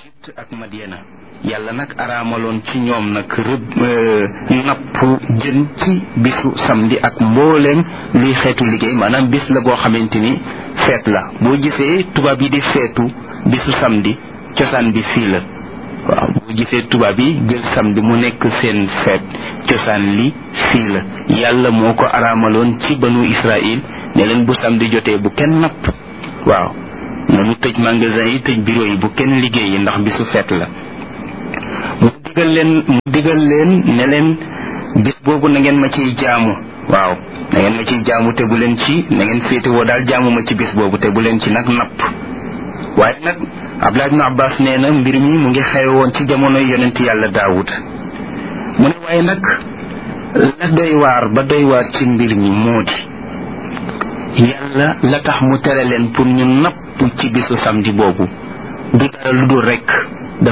Égypte ak Madiana yàlla nag araamaloon ci ñoom nag rëbb napp jën ci bisu samedi ak mbooleem luy xeetu liggéey maanaam bis la boo xamante ni feet la boo gisee tubaab yi di feetu bisu samedi cosaan bi fii la waaw boo gisee tubaab yi jël samedi mu nekk seen feet cosaan li fii la yàlla moo ko araamaloon ci banu Israël ne leen bu samedi jotee bu kenn napp waaw nanu tëj magasin yi tëj bureau yi bu kenn liggéey yi ndax bisu feet la mu digal leen mu digal leen ne leen bis boobu na ngeen ma ciy jaamu waaw na ngeen ma ciy jaamu te bu leen ci na ngeen féetewoo daal jaamu ma ci bis boobu te bu leen ci nag napp waaye nag Abdullah ibn Abbas nee na mbir mi mu ngi xewe woon ci jamono yonent yàlla Daawud mu ne waaye nag la doy waar ba doy waar ci mbir mi moo di yàlla la tax mu tere leen pour ñu napp ci bisu samedi boobu du dara lu dul rekk